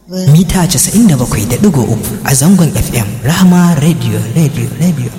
mita 97.3 a zangon FM Rahama Radio Radio Radio.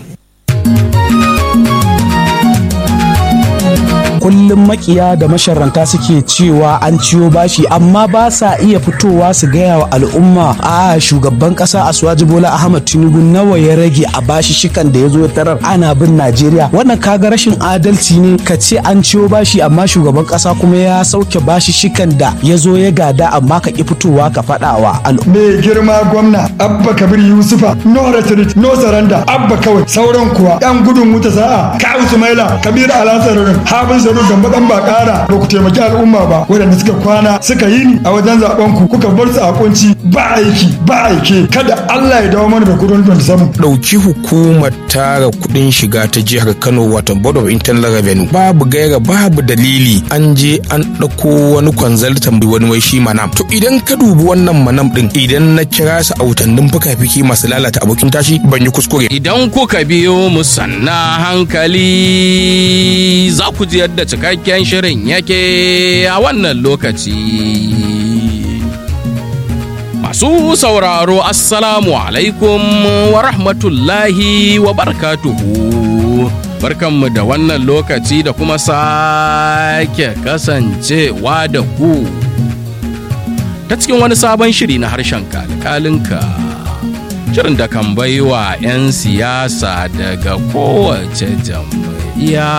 kullum makiya da masharanta suke cewa an ciyo bashi amma ba sa iya fitowa su gaya wa al'umma a shugaban kasa asuwaji bola ahmad tinubu nawa ya rage a bashi shikan da ya zo tarar ana bin najeriya wannan kaga rashin adalci ne ka ce an ciyo bashi amma shugaban kasa kuma ya sauke bashi shikan da ya zo ya gada amma ka ki fitowa ka faɗa wa al'umma mai girma gwamna abba kabir yusufa no retreat no saranda abba kawai sauran kuwa yan gudun wuta sa'a kawu sumaila kabir alasarurin habin saru gamba dan ba kara ba ku taimaki al'umma ba waɗanda suka kwana suka yi ni a wajen zaben ku kuka bar su a kunci ba aiki ba aike kada Allah ya dawo mana da kudin 27 ɗauki hukumar tara kuɗin shiga ta jihar Kano wato Board of Internal Revenue babu gaira babu dalili an je an ɗauko wani consultant wani wai shi manam to idan ka dubi wannan manam ɗin idan na kira su a wutannin fuka-fiki masu lalata abokin tashi ban yi kuskure Idan kuka biyo mu sanna hankali za ku ji yadda cikakken shirin yake a wannan lokaci. Masu sauraro Assalamu alaikum wa rahmatullahi wa barkatuhu. Barkanmu da wannan lokaci da kuma sake kasancewa da ku. Ta cikin wani sabon shiri na harshen kalkalinka. Shirin da kan baiwa 'yan siyasa daga kowace jam'iyya.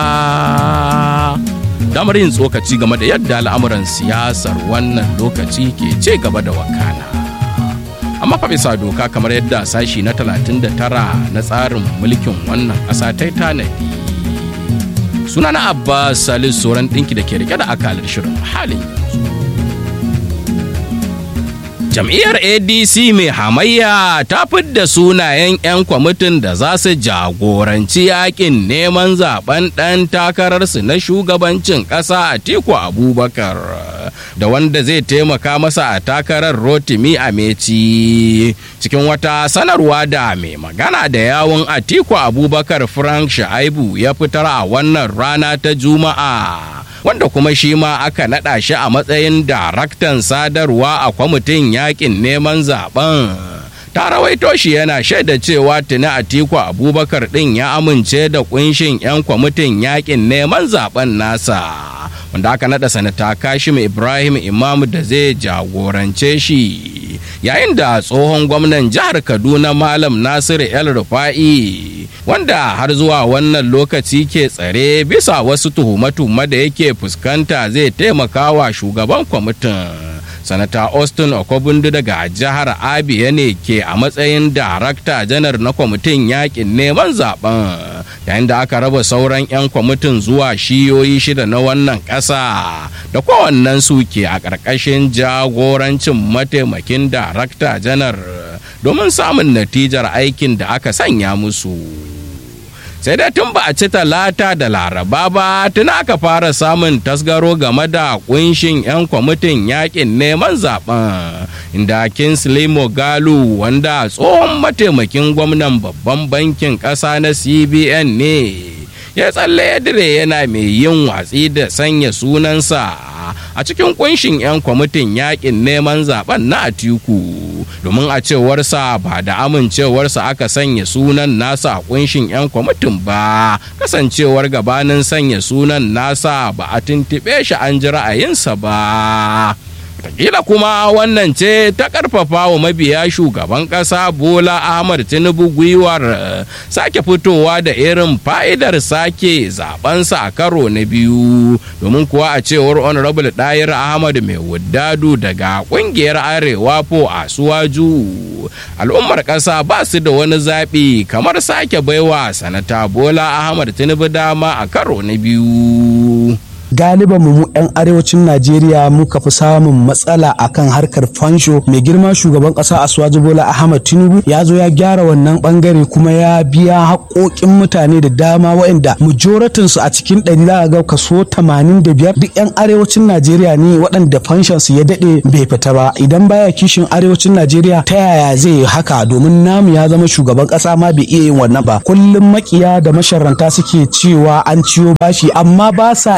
damar yin tsokaci game da yadda al'amuran siyasar wannan lokaci ke ce gaba da wakana amma fa bisa doka kamar yadda sashi na 39 na tsarin mulkin wannan ƙasa ta tanadi suna na abbas salis sauran ɗinki da ke rike da akalar shirin halin yanzu jam'iyyar adc mai hamayya ta fidda sunayen 'yan kwamitin da za su jagoranci yakin neman zaben ɗan takararsu na shugabancin ƙasa a tiku abubakar da wanda zai taimaka masa a takarar rotimi a meci cikin wata sanarwa da mai magana da yawun atiku abubakar frank sha'aibu ya fitar a wannan rana ta juma'a wanda kuma shi ma aka naɗa shi a matsayin daraktan sadarwa a kwamitin yakin neman zaben ta rawaito shi yana shaida cewa tuni atiku abubakar ɗin ya amince da kunshin 'yan kwamitin yakin neman zaben nasa wanda aka naɗa sanata kashim ibrahim imam da zai jagorance shi yayin da tsohon gwamnan jihar kaduna malam nasiru el rufa'i wanda har zuwa wannan lokaci ke tsare bisa wasu tuhume-tuhume da yake fuskanta zai taimaka wa shugaban kwamitin sanata austin okobundu daga jihar abia ne ke a matsayin darakta janar na kwamitin yakin neman zaben yayin da aka raba sauran 'yan kwamitin zuwa shiyoyi shida na wannan ƙasa da kowannen su ke a ƙarƙashin jagorancin mataimakin darakta janar domin samun natijar aikin da aka sanya musu. sai dai tun ba a ci talata da laraba ba tun aka fara samun tasgaro game da kunshin 'yan kwamitin yakin neman zaben inda kinsley mogalu wanda tsohon mataimakin gwamnan babban bankin ƙasa na cbn ne ya tsalle ya dire yana mai yin watsi da sanya sunansa a cikin kunshin 'yan kwamitin yakin neman zaben na atiku domin a cewarsa ba da amincewarsa aka sanya sunan nasa a kunshin 'yan kwamitin ba kasancewar gabanin sanya sunan nasa ba a tuntuɓe shi an ji ra'ayinsa ba Wataƙila kuma wannan ce ta ƙarfafa wa mabiya shugaban ƙasa Bola Ahmad Tinubu gwiwar sake fitowa da irin fa'idar sake zabensa a karo na biyu domin kuwa a cewar Honorable Ɗayir Ahmad mai wuddadu daga ƙungiyar Arewa po a Suwaju. Al'ummar ƙasa ba su da wani zaɓi kamar sake baiwa sanata Bola Ahmad Tinubu dama a karo na biyu. galiban mu 'yan arewacin najeriya muka fi samun matsala akan harkar fansho mai girma shugaban kasa asuwaji bola ahmad tinubu ya zo ya gyara wannan bangare kuma ya biya haƙoƙin mutane da dama waɗanda majoratin su a cikin ɗari za ga kaso 85 duk 'yan arewacin najeriya ne waɗanda fanshon su ya daɗe bai fita ba idan baya kishin arewacin najeriya ta yaya zai yi haka domin namu ya zama shugaban kasa ma bai iya yin wannan ba kullum makiya da masharanta suke cewa an ciyo bashi amma ba sa iya fito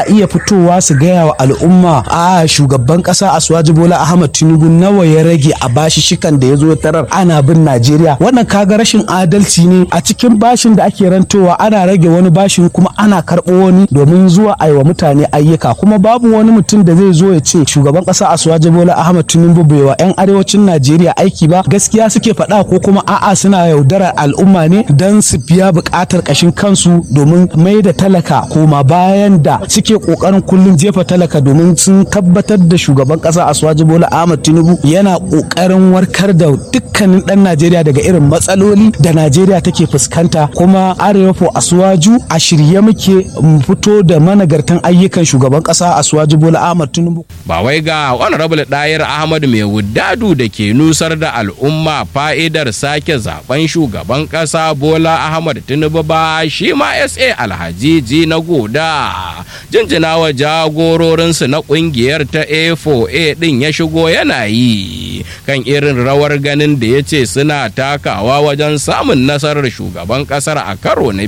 fitowa su gaya wa al'umma a shugaban kasa Asuwaji Bola Ahmad Tinubu nawa ya rage a bashi shikan da ya zo tarar ana bin Najeriya wannan kaga rashin adalci ne a cikin bashin da ake rantowa ana rage wani bashin kuma ana karɓo wani domin zuwa aiwa mutane ayyuka kuma babu wani mutum da zai zo ya ce shugaban kasa Asuwaji Bola Ahmad Tinubu bai wa 'yan arewacin Najeriya aiki ba gaskiya suke faɗa ko kuma a'a suna yaudarar al'umma ne don su biya buƙatar ƙashin kansu domin mai da talaka koma bayan da suke ƙoƙarin kullum jefa talaka domin sun tabbatar da shugaban ƙasa Asuwaji Bola Ahmad Tinubu yana ƙoƙarin warkar da dukkanin ɗan Najeriya daga irin matsaloli da Najeriya take fuskanta kuma Arewa fo Asuwaju a shirye muke mu fito da managartan ayyukan shugaban ƙasa Asuwaji Bola Ahmad Tinubu. ba wai ga honorable ɗayar ahmad mai wuddadu da ke nusar da al'umma fa'idar sake zaben shugaban ƙasa bola ahmad tinubu ba shi ma sa alhaji na goda jinjina wa jagororinsu na ƙungiyar ta a4a ɗin ya shigo yana yi kan irin rawar ganin da ya ce suna takawa wajen samun nasarar shugaban ƙasar a karo na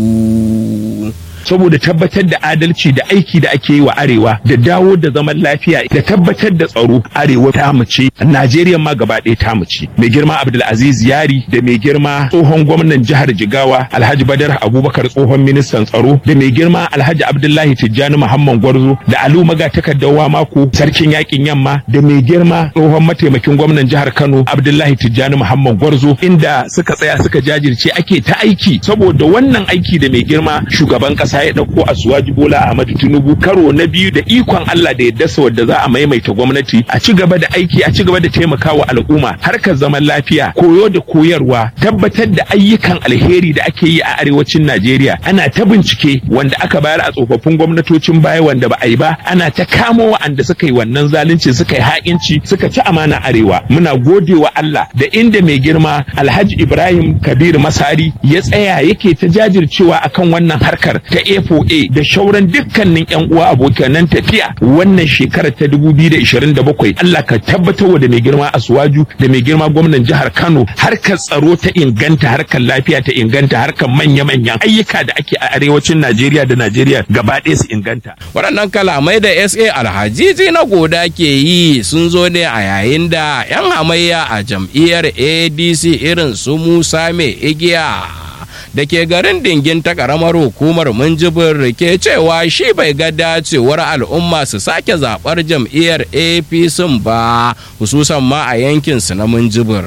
biyu saboda tabbatar da adalci da aiki da ake yi wa arewa da dawo da zaman lafiya da tabbatar da tsaro arewa ta mace najeriya ma gaba ɗaya ta mace mai girma abdulaziz yari da mai girma tsohon gwamnan jihar jigawa alhaji badar abubakar tsohon ministan tsaro da mai girma alhaji abdullahi tijjani muhammad gwarzo da alu maga takardawa mako sarkin yakin yamma da mai girma tsohon mataimakin gwamnan jihar kano abdullahi tijjani muhammad gwarzo inda suka tsaya suka jajirce ake ta aiki saboda wannan aiki da mai girma shugaban kasa ya dauko a suwaji bola ahmadu tinubu karo na biyu da ikon allah da yadda sa wadda za a maimaita gwamnati a ci gaba da aiki a ci gaba da taimakawa al'umma harkar zaman lafiya koyo da koyarwa tabbatar da ayyukan alheri da ake yi a arewacin najeriya ana ta bincike wanda aka bayar a tsofaffin gwamnatocin baya wanda ba a yi ba ana ta kamo wa'anda suka yi wannan zalunci suka yi ha'inci suka ci amana arewa muna gode wa allah da inda mai girma alhaji ibrahim kabir masari ya tsaya yake ta jajircewa akan wannan harkar ta A4A da shauran dukkanin yan uwa abokanan tafiya wannan shekarar ta 2027 Allah ka tabbatar da mai girma Asuwaju da mai girma gwamnan jihar Kano harkar tsaro ta inganta harkar lafiya ta inganta harkar manya-manyan ayyuka da ake a arewacin Najeriya da Najeriya gaba ɗaya su inganta. waɗannan kalamai da sa alhajiji na goda ke yi sun zo ne a yayin da 'yan hamayya a jam'iyyar adc irin su musa mai igiya da ke garin dingin ta karamar hukumar minjibir ke cewa shi bai ga dacewar al'umma su sake zaɓar jam'iyyar apc ba hususan ma a yankinsu na minjibir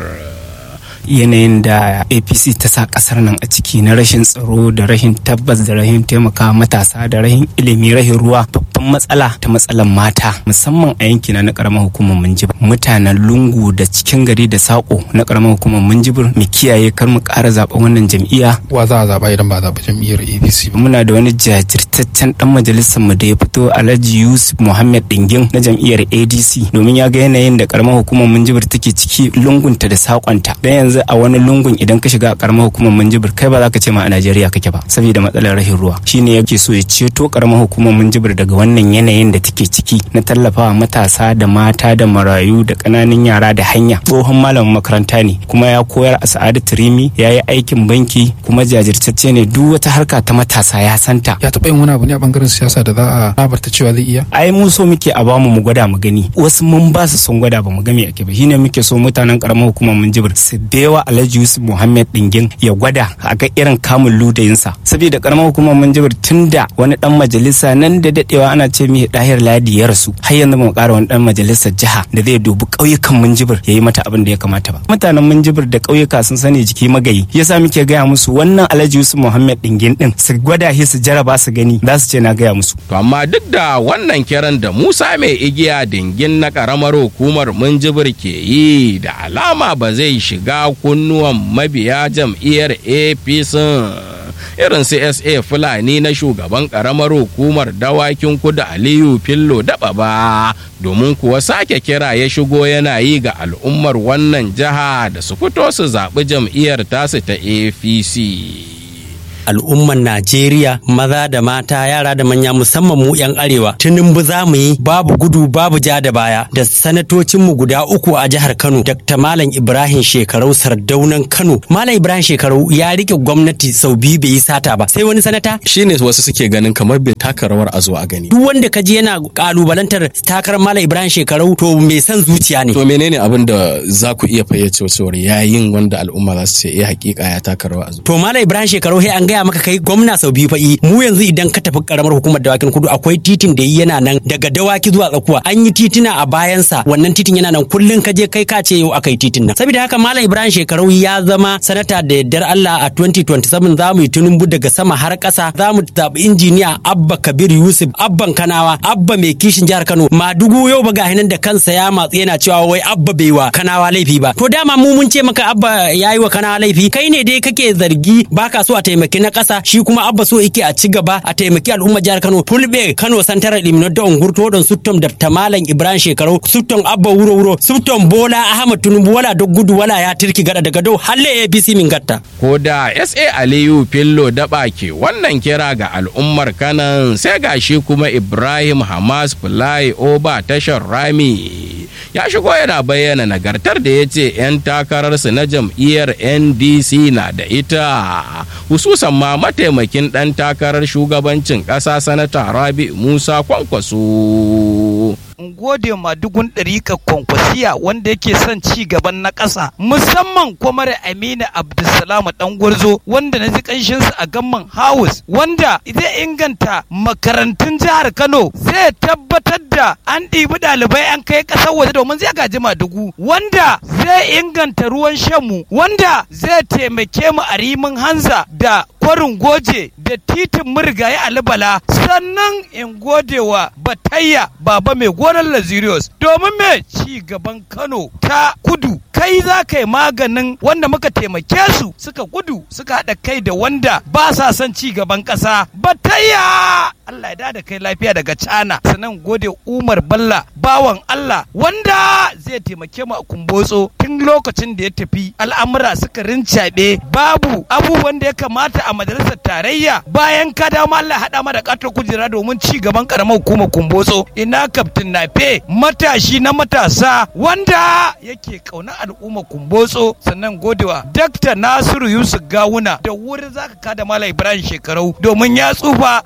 yanayin da apc ta sa kasar nan a ciki na rashin tsaro da rashin tabbas da rashin taimaka matasa da rashin ilimi rashin ruwa babban matsala ta matsalan mata musamman a yankina na karamar hukumar minjibir mutanen lungu da cikin gari da sako na karamar hukumar minjibir mu kiyaye kar mu ƙara zaɓen wannan jam'iyya wa za a zaɓa idan ba a zaɓi jam'iyyar apc ba muna da wani jajirtaccen dan majalisar mu da ya fito alhaji yusuf muhammad dingin na jam'iyyar adc domin ya ga yanayin da karamar hukumar minjibir take ciki lungunta da sakonta dan yanzu a wani lungun idan ka shiga a karamar hukumar minjibir kai ba za ka ce ma a najeriya kake ba saboda matsalar rashin ruwa shine yake so ya ceto karamar hukumar minjibir daga wannan yanayin da take ciki na tallafawa matasa da mata da marayu da ƙananan yara da hanya tsohon malamin makaranta ne kuma ya koyar a sa'adatu rimi ya yi aikin banki kuma jajirtacce ne duk wata harka ta matasa ya santa ya taɓa yin wani abu ne a bangaren siyasa da za a labarta cewa zai iya ai mu so muke a bamu mu gwada mu gani wasu mun ba su sun gwada ba mu ga me ake ba shine muke so mutanen karamar hukumar minjibir su bewa alhaji yusuf muhammad dingin ya gwada a ga irin kamun ludayinsa saboda karamar hukumar minjibir tunda wani dan majalisa nan da dadewa ana ce mi dahir ladi ya rasu har yanzu mu kara wani dan majalisar jiha da zai dubi ƙauyukan minjibir ya yi mata abin da ya kamata ba mutanen minjibir da ƙauyuka sun sani jiki magayi yasa muke gaya musu wannan alhaji yusuf muhammad dingin din su gwada shi su jaraba su gani za su ce na gaya musu To amma duk da wannan kiran da Musa mai igiya dingin na karamar hukumar Minjibir ke yi da alama ba zai shiga kunnuwan mabiya jam'iyyar APC irin CSA Fulani na shugaban karamar hukumar dawakin kudu Aliyu Fillo daba ba domin kuwa sake kira ya shigo yana yi ga al'ummar wannan jiha da su fito su zaɓi jam'iyyar tasu ta APC. al'umman Najeriya maza da mata yara da manya musamman mu 'yan arewa tunumbu za mu yi babu gudu babu ja da baya da sanatocinmu guda uku a jihar Kano Dr. Malam Ibrahim Shekarau Sardaunan Kano Malam Ibrahim Shekarau ya rike gwamnati sau biyu bai yi sata ba sai wani sanata shine wasu suke ganin kamar bai taka rawar a zo a gani duk wanda ka ji yana kalubalantar takarar Malam Ibrahim Shekarau to mai son zuciya ne to menene abin da za ku iya fayyace cewar yayin wanda al'umma za su ce eh hakika ya taka rawa a zo to Malam Ibrahim Shekarau sai an gaya maka kai gwamna sau biyu fa'i mu yanzu idan ka tafi karamar hukumar dawakin kudu akwai titin da yana nan daga dawaki zuwa tsakuwa an yi titina a bayansa wannan titin yana nan kullun ka je kai ka ce yau aka yi titin nan saboda haka Malam Ibrahim Shekarau ya zama sanata da yardar Allah a 2027 za mu yi tunumbu daga sama har ƙasa za mu zaɓi injiniya Abba Kabir Yusuf Abban Kanawa Abba mai kishin jihar Kano Madugu yau ba gahinan da kansa ya matsi yana cewa wai Abba bai wa Kanawa laifi ba to dama mu mun ce maka Abba yayi wa Kanawa laifi kai ne dai kake zargi baka so a taimaki na ƙasa shi kuma Abba so yake a ci gaba a taimaki al'ummar jihar Kano Fulbe Kano Santaral Limno da Ungurto don Suttom da Tamalan Ibrahim Shekaru Suttom Abba Wuro Wuro Suttom Bola Ahmad Tinubu wala duk gudu wala ya tirki gada daga dau halle APC min gatta ko da SA Aliyu Fillo daba ke wannan kira ga al'ummar kanan sai gashi kuma Ibrahim Hamas Fulai Oba tashar Rami ya shigo yana bayyana nagartar da ya ce 'yan takararsu na jam'iyyar NDC na da ita hususan ma mataimakin ɗan takarar shugabancin ƙasa sanata Rabi Musa Kwankwaso. in gode ma dugun ɗarika kwankwasiya wanda yake son ci gaban na ƙasa musamman kwamar amina abdulsalam dan gwarzo wanda na ji ƙanshinsa a gamman house wanda zai inganta makarantun jihar kano zai tabbatar da an ɗibi ɗalibai an kai ƙasar waje domin zai gaji madugu wanda zai inganta ruwan shanmu wanda zai taimake mu a rimin hanza da kwarin goje da titin murgaye alibala sannan in gode wa batayya baba mai gonar lazirius domin me ci gaban kano ta kudu kai za ka yi maganin wanda muka taimake su suka gudu suka haɗa kai da wanda ba sa son ci gaban ƙasa batayya Allah ya da kai lafiya daga cana sannan gode umar balla bawan Allah wanda zai taimake mu a kumbotso tun lokacin da ya tafi al'amura suka rincaɓe babu abubuwan da ya kamata a majalisar tarayya bayan ka dama Allah haɗa ma da ƙatar kujera domin ci gaban ƙaramar hukumar kumbotso ina kaftin nafe matashi na matasa wanda yake ƙauna al'ummar kumbotso sannan godewa dakta nasiru yusuf gawuna da wuri zaka kada mala ibrahim shekarau domin ya tsufa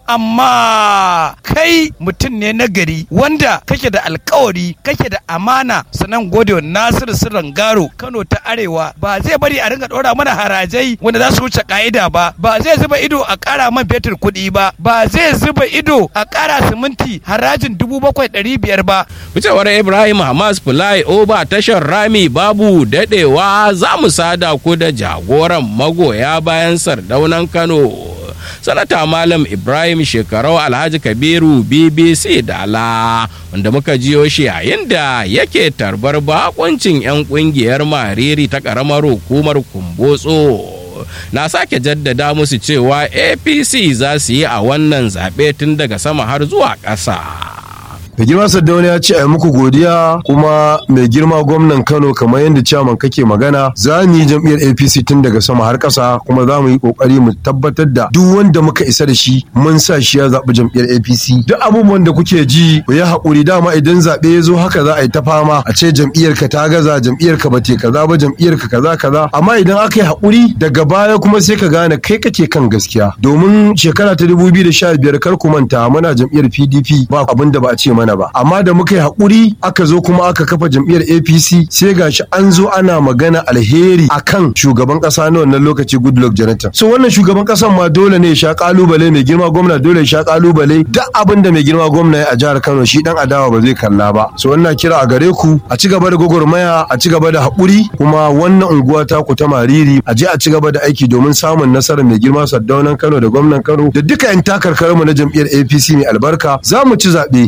amma kai mutum ne na gari wanda kake da alkawari kake da amana sannan godewa nasiru sirran garo kano ta arewa ba zai bari a ringa ɗora mana harajai wanda za su wuce ka'ida ba ba zai zuba ido a ƙara man fetur kuɗi ba ba zai zuba ido a ƙara siminti harajin dubu bakwai ɗari biyar ba. Ficewar Ibrahim Hamas Fulai Oba tashar Rami babu daɗewa za mu sada ku da jagoran magoya bayan sardaunan Kano. sanata malam ibrahim shekarau alhaji kabiru bbc dala wanda muka jiyo shi yayin da yake tarbar bakuncin 'yan kungiyar mariri ta karamar hukumar kumbotso na sake jaddada musu cewa apc za su yi a wannan zaɓe tun daga sama har zuwa ƙasa mai girma saddauna ya ce a muku godiya kuma mai girma gwamnan kano kamar yadda ciyaman kake magana za mu yi jam'iyyar apc tun daga sama har ƙasa kuma za mu yi ƙoƙari mu tabbatar da duk wanda muka isa da shi mun sa shi ya zaɓi jam'iyyar apc duk abubuwan da kuke ji ku yi haƙuri dama idan zaɓe ya zo haka za a yi ta fama a ce jam'iyyar ka ta gaza jam'iyyar ka bate kaza ba jam'iyyar ka kaza kaza amma idan aka yi haƙuri daga baya kuma sai ka gane kai kake kan gaskiya domin shekara ta 2015 kar ku manta muna jam'iyyar pdp ba abin da ba a ce mana mana ba amma da muka yi haƙuri aka zo kuma aka kafa jam'iyyar apc sai gashi an zo ana magana alheri akan shugaban ƙasa na wannan lokaci goodluck jonathan so wannan shugaban ƙasan ma dole ne ya sha kalubale mai girma gwamna dole ya sha kalubale duk abin da mai girma gwamna ya a jihar kano shi dan adawa ba zai kalla ba so wannan kira a gare ku a ci gaba da gwagwarmaya a ci gaba da haƙuri kuma wannan unguwa ta ku ta mariri a je a ci gaba da aiki domin samun nasarar mai girma saddaunan kano da gwamnan kano da duka 'yan takarkarmu na jam'iyyar apc mai albarka za mu ci zaɓe kuma duk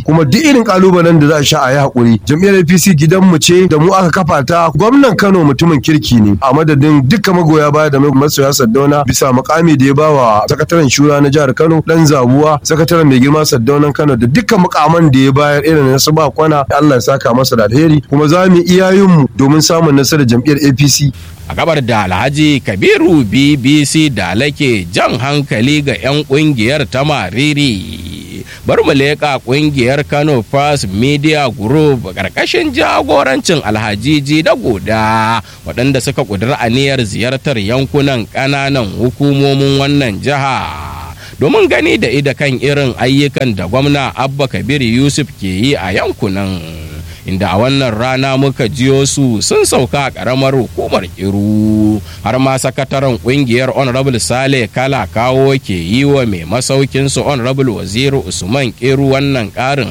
irin kalubalen da za a sha a yi hakuri jam'iyyar APC gidanmu ce da mu aka kafa ta gwamnan Kano mutumin kirki ne a madadin dukkan magoya baya da masoya Saddauna bisa mukami da ya bawa sakataren shura na jihar Kano dan zabuwa sakataren mai girma Saddaunan Kano da dukkan mukaman da ya bayar irin na su ba kwana Allah ya saka masa da alheri kuma za mu iyayenmu domin samun nasarar jam'iyyar APC a gabar da alhaji kabiru bbc da lake jan hankali ga 'yan kungiyar ta mariri bar mu leƙa kungiyar kano first media group ƙarƙashin jagorancin alhajiji da goda waɗanda suka ƙudiri aniyar ziyartar yankunan ƙananan hukumomin wannan jiha domin gani da ida kan irin ayyukan da gwamna abba kabir yusuf ke yi a yankunan inda a wannan rana muka jiyo su sun sauka a karamar hukumar iru har ma sakataren kungiyar honorable sale kala kawo ke yi wa mai masaukin su honorable waziri usman kiru wannan karin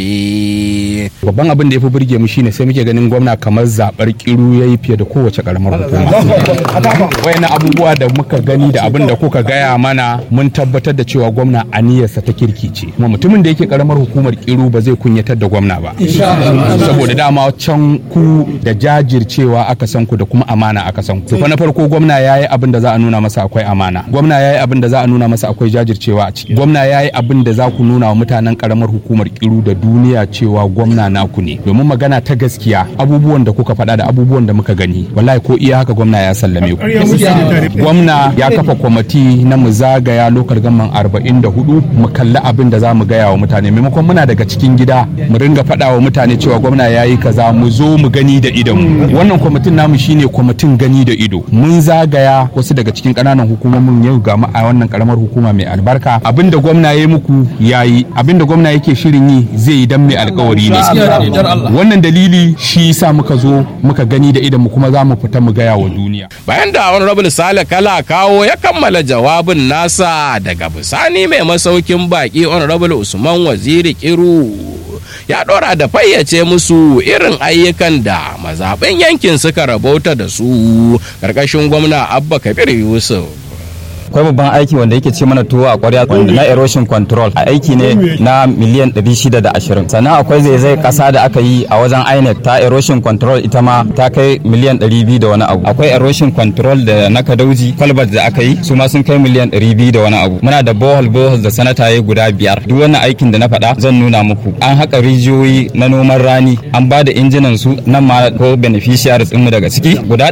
haske babban abin da ya fi burge mu shine sai muke ganin gwamna kamar zabar kiru ya yi fiye da kowace karamar hukuma wayannan abubuwa da muka gani da abin da kuka gaya mana mun tabbatar da cewa gwamna aniyarsa ta kirki ce kuma mutumin da yake karamar hukumar kiru ba zai kunyatar da gwamna ba saboda dama can ku da jajircewa aka san ku da kuma amana aka san ku na farko gwamna yayi abin da za a nuna masa akwai amana gwamna yayi abin da za a nuna masa akwai jajircewa a ciki gwamna yayi abin da za ku nuna wa mutanen karamar hukumar kiru da duniya cewa gwamna naku ne domin magana ta gaskiya abubuwan da kuka faɗa da abubuwan da muka gani wallahi ko iya haka gwamna ya sallame ku gwamna ya kafa kwamiti na mu zagaya lokal gamman 44 mu kalli abin da za mu gaya wa mutane maimakon muna daga cikin gida mu ringa faɗa wa mutane cewa gwamna ya yi kaza mu zo mu gani da idon wannan kwamitin namu shine kwamitin gani da ido mun zagaya wasu daga cikin ƙananan hukumomin yau ga a wannan karamar hukuma mai albarka abinda gwamna ya muku yayi abinda gwamna yake shirin yi zai yi dan mai alkawari ne wannan dalili shi yasa muka zo muka gani da idon mu kuma za mu fita mu gaya wa duniya bayan da honorable sale kala kawo ya kammala jawabin nasa daga bisani mai masaukin baki honorable usman waziri kiru ya ɗora da fayyace musu irin ayyukan da mazaɓin yankin suka rabauta da su ƙarƙashin gwamna abba kabir yusuf akwai babban aiki wanda yake ce mana tuwo a kwarya wanda na erosion control a aiki ne na miliyan 620 sannan akwai zaizai kasa da aka yi a wajen inec ta erosion control ita ma ta kai miliyan 200 da wani abu akwai erosion control da na kadauji kwalbat da aka yi su ma sun kai miliyan 200 da wani abu muna da bohol bohol da sanataye guda biyar duk wannan aikin da na faɗa zan nuna muku an haƙa rijiyoyi na noman rani an ba da injinan su nan ma ko beneficiaries mu daga ciki guda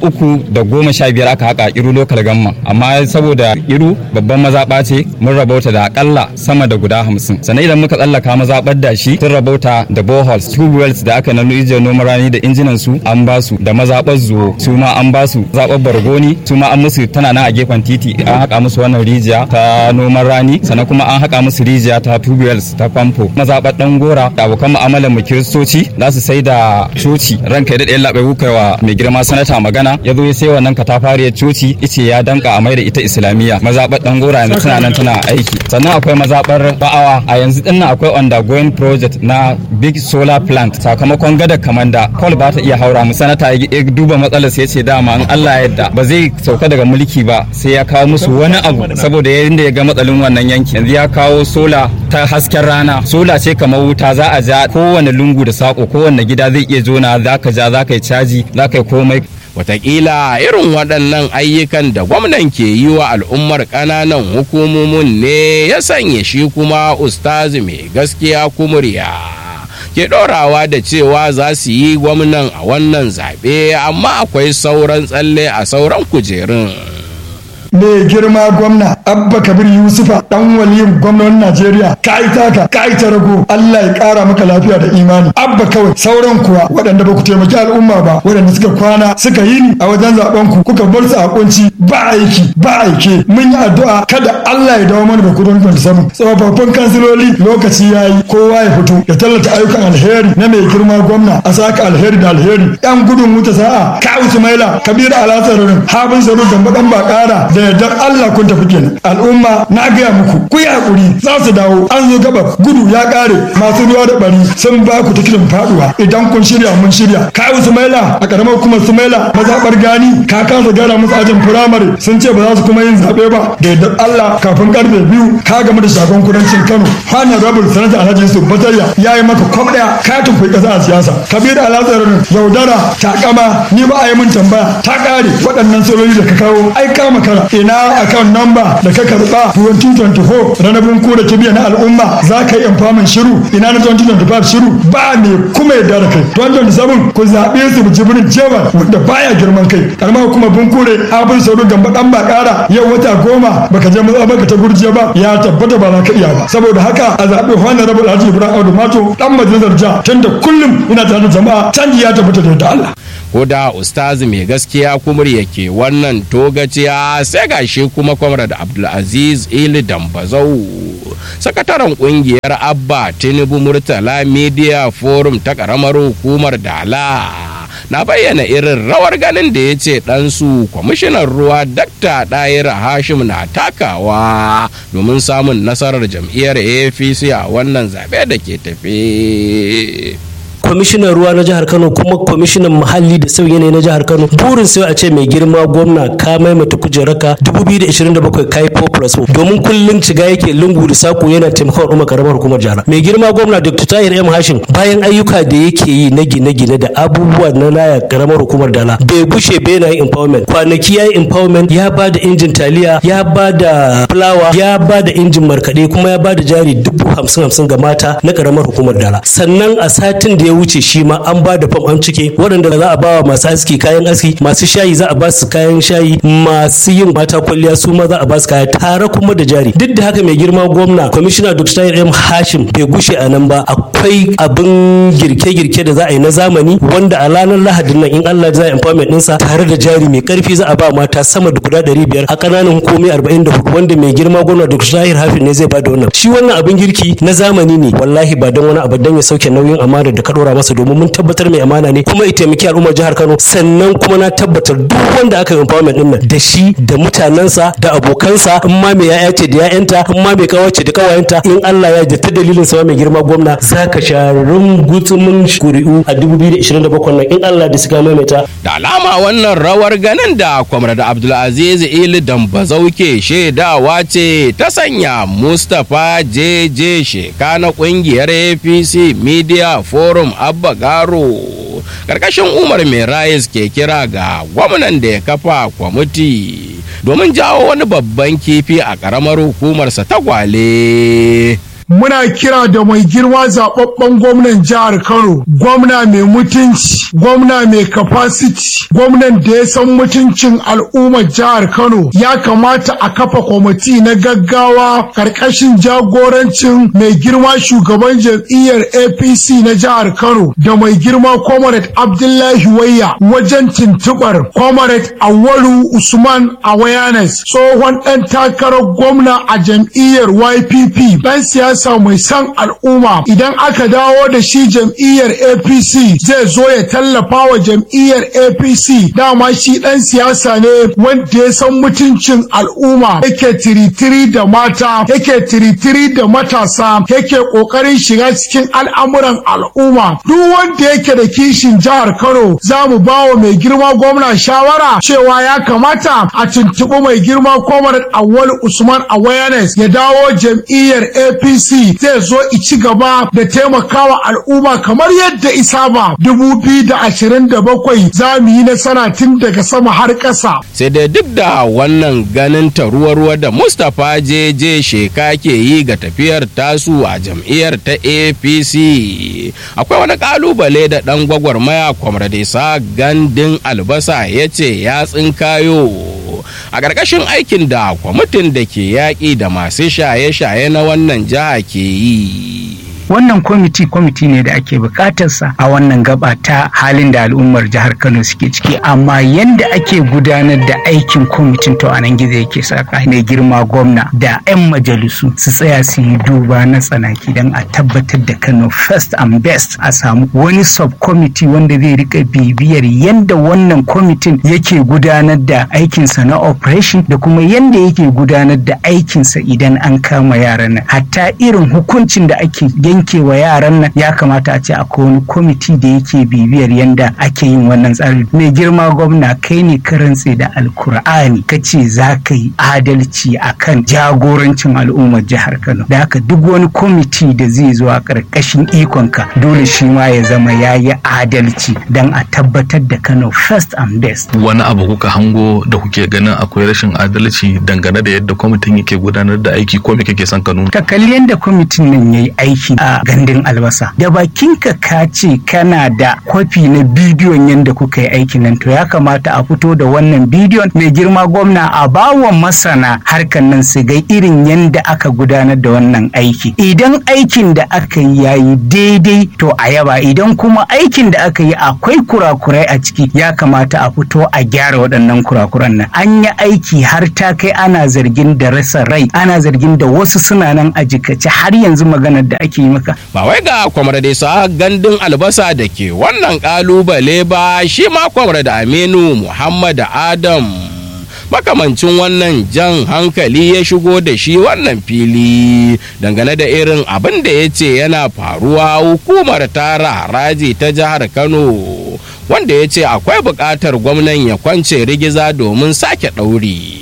315 aka haƙa iru local gamma amma saboda da iru babban mazaɓa ce mun rabauta da akalla sama da guda hamsin sannan idan muka tsallaka mazaɓar da shi sun rabauta da boreholes tube wells da aka nanu ijiyar noman rani da injinan su an ba su da mazaɓar zuwo su ma an ba su zaɓar bargoni su ma an musu tana nan a gefen titi an haƙa musu wannan rijiya ta noman rani sannan kuma an haƙa musu rijiya ta tube wells ta famfo mazaɓar ɗan gora da abokan mu'amalar mu kiristoci za su sai da coci ranka ya daɗe labai kuka wa mai girma sanata magana ya zo ya sai wannan katafariyar coci ice ya danka a mai da ita islamiyya mazaɓar ɗan gora yanzu tana nan tana aiki sannan akwai mazaɓar ba'awa a yanzu din nan akwai undergoing project na big solar plant sakamakon gada kamanda kol ba ta iya haura mu sanata ya duba matsalar sai ya ce dama in Allah ya yarda ba zai sauka daga mulki ba sai ya kawo musu wani abu saboda yadda ya ga matsalin wannan yanki yanzu ya kawo sola ta hasken rana sola ce kamar wuta za a ja kowane lungu da sako kowane gida zai iya zona za ka ja za ka yi caji za ka yi komai Wataƙila irin waɗannan ayyukan da gwamnan ke yi wa al'ummar ƙananan hukumomin ne ya sanya shi kuma ustazi mai gaskiya kumurya. ke ɗorawa da cewa za su yi gwamnan a wannan zaɓe amma akwai sauran tsalle a sauran kujerun. mai girma gwamna abba kabir yusufa dan waliyin gwamnan najeriya ka yi taka ka yi ta rago allah ya kara maka lafiya da imani abba kawai sauran kuwa waɗanda ba ku taimaki al'umma ba waɗanda suka kwana suka yi ni a wajen zaben ku kuka bar su a kunci ba aiki ba aike mun yi addu'a kada allah ya dawo mana da kudin kwanta samu tsofaffin kansiloli lokaci ya yi kowa ya fito ya tallata ayyukan alheri na mai girma gwamna a saka alheri da alheri yan gudun wuta sa'a ka usmaila kabir alasarin habin zaru gamba dan bakara da yardar Allah kun tafi kenan al'umma na gaya muku ku yi hakuri za su dawo an zo gaba gudu ya kare masu ruwa da bari sun ba ku tikitin faduwa idan kun shirya mun shirya kawu sumaila a karamar hukumar sumaila mazaɓar gani ka kasa gyara musu ajin firamare sun ce ba za su kuma yin zaɓe ba da yardar Allah kafin karfe biyu ka gamu da shagon kudancin Kano hanyar rabul sanata Alhaji Yusuf Batariya ya yi maka kwam ɗaya ka tunkui ƙasa a siyasa Kabiru Alhassan yaudara takama ni ba a yi mun tambaya ta ƙare waɗannan sololi da ka kawo ai ka makara ina akan namba da ka karɓa 2024 ranabin ku da kibiya na al'umma za ka yi infamin shiru ina na 2025 shiru ba ne kuma yadda da kai 2027 ku zaɓe su jibirin jewa wanda baya girman kai karamar kuma bunkure abin sauru gamba ɗan ba ƙara yau wata goma baka je matsa baka ta gurje ba ya tabbata ba za ka iya ba saboda haka a zaɓi honorable Alhaji Ibrahim Audu Mato dan majalisar jiha tunda kullum ina tare da jama'a canji ya tabbata da yadda Allah ko da ustazi mai gaskiya kumur yake wannan togaciya sai gashi kuma kwamrad abdulaziz ili dambazau sakataren kungiyar abba tinubu murtala media forum ta karamar hukumar dala na bayyana irin rawar ganin da ya ce ɗansu kwamishinan ruwa dakta ɗayira hashim na takawa domin samun nasarar jam'iyyar apc a wannan zaɓe da ke tafe. kwamishinan ruwa na jihar kano kuma kwamishinan muhalli da sauyi yanayi na jihar kano burin sai a ce mai girma gwamna ka maimaita kujeraka 2027 kai 4 plus 4 domin kullum shiga yake lungu da sako yana taimakon umar karamar hukumar jihar mai girma gwamna dr tahir m hashim bayan ayyuka da yake yi na gine-gine da abubuwa na laya karamar hukumar dala bai gushe bai na yin empowerment kwanaki ya yi empowerment ya ba da injin taliya ya ba da fulawa ya ba da injin markaɗe kuma ya ba da jari dubu hamsin hamsin ga mata na karamar hukumar dala sannan a satin da ya wuce shi ma an ba da fam an cike waɗanda za a ba wa masu aski kayan aski masu shayi za a ba su kayan shayi masu yin mata kwalliya su ma za a ba su kaya tare kuma da jari duk da haka mai girma gwamna kwamishina dr m hashim bai gushe a nan ba akwai abin girke-girke da za a yi na zamani wanda a ranar lahadin nan in allah za a empowerment ɗinsa tare da jari mai karfi za a ba mata sama da guda ɗari biyar a ƙananan hukumomi arba'in da hudu wanda mai girma gwamna dr tahir hafin ne zai ba da wannan shi wannan abin girki na zamani ne wallahi ba don wani abu don ya sauke nauyin amana da ka ɗora masa domin mun tabbatar mai amana ne kuma ya taimaki al'ummar jihar Kano sannan kuma na tabbatar duk wanda aka yi empowerment din nan da shi da mutanensa da abokansa in ma mai yaya ce da yayanta in ma mai kawace da kawayenta in Allah ya da ta dalilin sa mai girma gwamna zaka sha rungutsumin kuri'u a 2027 nan in Allah da suka maimaita da alama wannan rawar ganin da kwamrad Abdulaziz Ili Dambazau ke shaidawa ce ta sanya Mustapha JJ Sheka na kungiyar APC Media Forum Abba Garo karkashin Umar Mai Rayis ke kira ga gwamnan da ya kafa kwamiti domin jawo wani babban kifi a ƙaramar hukumarsa ta gwale. muna kira da mai girma zababben gwamnan jihar Kano, gwamna mai mutunci, gwamna mai capacity, gwamnan da ya san mutuncin al'ummar jihar Kano. Ya kamata a kafa kwamiti na gaggawa karkashin jagorancin mai girma shugaban jam'iyyar APC na jihar Kano da mai girma Comrade Abdullahi Wayya wajen tuntubar Comrade Awalu Usman Awareness tsohon ɗan takarar gwamna a jam'iyyar YPP ɗan siyasa siyasa mai san al'umma idan aka dawo da shi jam'iyyar apc zai zo ya tallafa wa jam'iyyar apc dama shi dan siyasa ne wanda ya san mutuncin al'umma yake tiritiri da mata yake tiritiri da matasa yake kokarin shiga cikin al'amuran al'umma duk wanda yake da kishin jihar kano za mu ba wa mai girma gwamna shawara cewa ya kamata a tuntuɓi mai girma kwamar awwal usman awareness ya dawo jam'iyyar apc APC zai zo ci gaba da taimakawa al'umma kamar yadda isa ba bakwai za mu yi nasara tun daga sama har ƙasa. Sai dai duk da wannan ganin ta ruwa-ruwa da Mustapha JJ Sheka ke yi ga tafiyar tasu a jam'iyyar ta APC. Akwai wani kalubale da ɗan gwagwarmaya kwamradesa gandun albasa ya ce ya tsinkayo. a ƙarƙashin aikin da kwamitin da ke yaƙi da masu shaye-shaye na wannan jiha ke yi wannan kwamiti kwamiti ne da ake bukatarsa a wannan gaba ta halin da al'ummar jihar kano suke ciki amma yanda ake gudanar da aikin kwamitin to anan gizo yake saka mai girma gwamna da 'yan majalisu su tsaya su yi duba na tsanaki don a tabbatar da kano first and best a samu wani subcommittee wanda zai rika bibiyar yanda wannan kwamitin yake gudanar da aikinsa na operation da kuma yanda yake gudanar da aikinsa idan an kama yaran nan hatta irin hukuncin da ake yankewa yaran nan ya kamata a ce akwai wani kwamiti da yake bibiyar yanda ake yin wannan tsari mai girma gwamna kai ne ka rantse da alkur'ani ka ce za ka yi adalci akan jagorancin al'ummar jihar kano da haka duk wani kwamiti da zai zo a ƙarƙashin ikonka dole shi ma ya zama ya yi adalci don a tabbatar da kano first and best wani abu kuka hango da kuke ganin akwai rashin adalci dangane da yadda kwamitin yake gudanar da aiki ko me kake son ka nuna ka kalli yadda kwamitin nan ya yi aiki a gandun albasa da bakinka ka ce kana da kwafi na bidiyon yadda kuka yi aikin nan to ya kamata a fito da wannan bidiyon mai girma gwamna a bawa masana harkan nan su ga irin yadda aka gudanar da wannan aiki idan aikin da aka yi ya yi daidai to a yaba idan kuma aikin da aka yi akwai kurakurai a ciki ya kamata a fito a gyara waɗannan kurakuran nan an yi aiki har ta kai ana zargin da rasa rai ana zargin da wasu suna nan a jikace har yanzu maganar da ake yi maka ba wai ga kwamar da sa gandun albasa da ke wannan kalubale ba shi ma kwamar da aminu muhammad adam makamancin wannan jan hankali ya shigo da shi wannan fili dangane da irin abin da ya ce yana faruwa hukumar tara haraji ta jihar kano wanda ya ce akwai buƙatar gwamnan ya kwance rigiza domin sake ɗauri.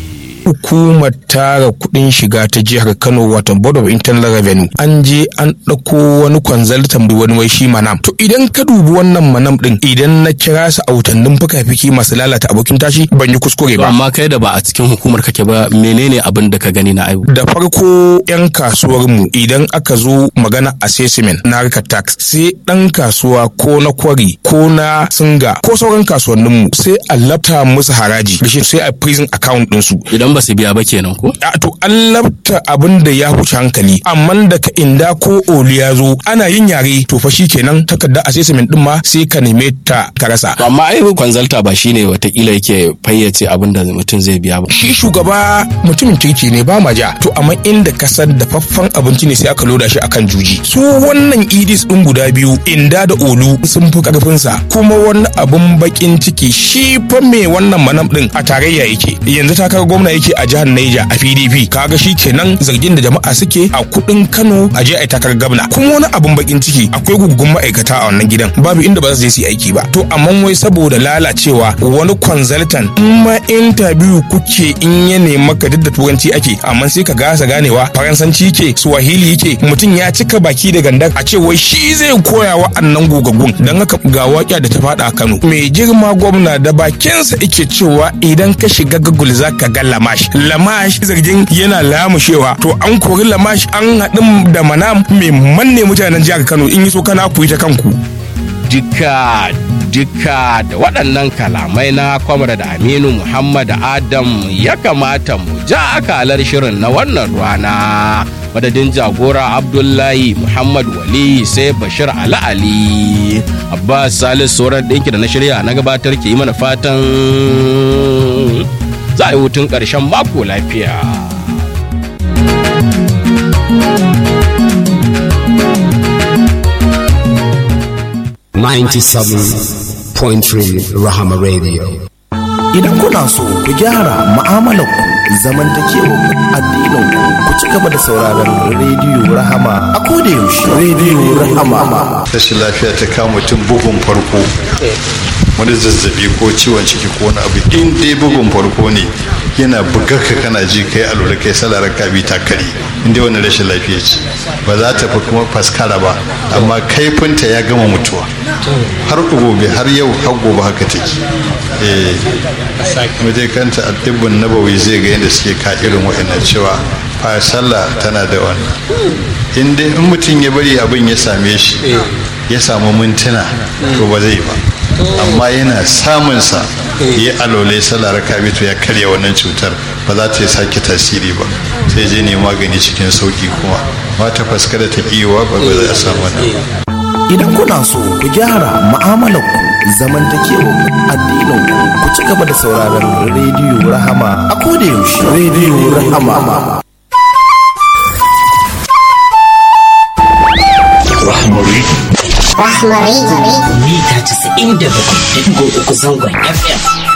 hukumar tara kudin shiga ta jihar kano wato board of internal revenue an je an ɗauko wani kwanzaltan wani wai shi manam to idan ka dubi wannan manam din idan na kira su autannin fuka-fiki masu lalata abokin tashi ban yi kuskure ba amma kai da ba a cikin hukumar kake ba menene abin da ka gani na aibu da farko yan kasuwar mu idan aka zo magana assessment na harkar tax sai dan kasuwa ko na kwari ko na singa ko sauran kasuwannin mu sai a lafta musu haraji sai a prison account din su idan ba su biya ba kenan ko a to an labta abin da ya huce hankali amma daga inda ko oli ya zo ana yin yare to fa kenan takarda assessment din ma sai ka neme ta ka rasa amma ai kwanzalta ba shine watakila yake fayyace abin da mutum zai biya ba shi shugaba mutumin kirki ne ba ma ja to amma inda ka san dafaffen abinci ne sai aka loda shi akan juji su wannan idis din guda biyu inda da olu sun fi karfin sa kuma wani abun bakin ciki shi fa me wannan manam din a tarayya yake yanzu takar gwamna yake a jihar Niger a PDP kaga shi kenan zargin da jama'a suke a kudin Kano a je a takar gwamna kuma wani abun bakin ciki akwai gugun ma'aikata a wannan gidan babu inda ba za su je su yi aiki ba to amma wai saboda lalacewa wani consultant in ma interview kuke in ya nema ka duk da turanci ake amma sai ka gasa ganewa faransanci ke swahili yake mutum ya cika baki da gandar a ce wai shi zai koya wa annan gogaggun dan haka ga waƙa da ta faɗa a Kano mai girma gwamna da bakinsa yake cewa idan ka shiga Google zaka ga lamash lamash zargin yana lamushewa to an kori lamash an haɗin da manam mai manne mutanen jihar Kano in yi so kana ku yi ta kanku Dika dika da waɗannan kalamai na kwamar da Aminu Muhammad Adam ya kamata mu ja akalar shirin na wannan rana. Madadin jagora Abdullahi Muhammad Wali sai Bashir Ali Ali. Abbas Salisu sauran ɗinki da na shirya na gabatar ke yi mana fatan za a yi hutun ƙarshen mako lafiya. Ninety-seven point three Rahama Radio. Idan kuna so ku gyara mu'amalarku zamantakewar addininku ku ci gaba da sauraron rediyo Rahama a koda yaushe rediyo Rahama. Rashin lafiya ta kama mutum bugun farko wani zazzabi ko ciwon ciki ko wani abu in dai bugun farko ne yana bugar ka kana ji kai alura kai salar ka bi ta kare in dai wani rashin lafiya ce ba za ta fi kuma faskara ba amma kaifinta ya gama mutuwa har gobe har yau har gobe haka take eh mutai kanta addibin nabawi zai ga yadda suke ka irin wa'annan cewa fa sallah tana da wannan in dai in mutum ya bari abin ya same shi ya samu mintuna to ba zai ba amma yana samunsa ya alole sallar kabitu ya karya wannan cutar ba za ta sake tasiri ba sai je ne magani cikin sauki kuma ba ta faskara ta kiwa ba ba za a samu wannan Idan kuna so ku gyara mu'amalar ku zamantakewa addinin ku ku ci gaba da sauraron rediyo Rahama a koda yaushe rediyo Rahama. Rahmari. Rahmari. Mita 97.3 zangon FM.